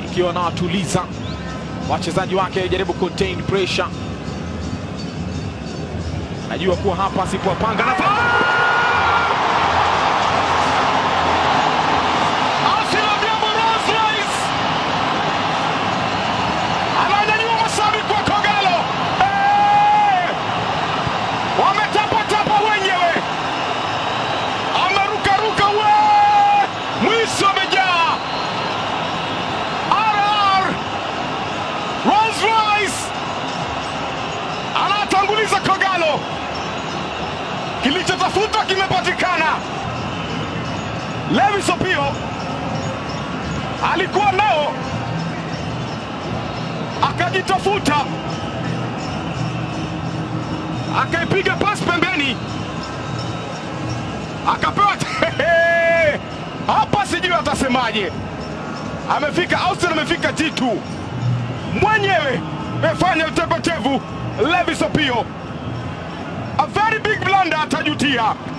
akiwa anawatuliza wachezaji wake, jaribu contain pressure. Najua kuwa hapa asipowapanga na Arsenal Diabo Rolls Royce ananyanyua mashabiki wa Kogalo, Eh! wametapatapa wenyewe, amerukaruka we, mwisho amejaa RR Rolls Royce anatanguliza Kogalo, kilichotafutwa kimepatikana. Lewis Opio alikuwa nao akajitafuta, akaipiga pasi pembeni, akapewa hapa, sijui atasemaje. Amefika Austin, amefika G2 mwenyewe, amefanya utepetevu. Lewis Opio, a very big blunder, atajutia.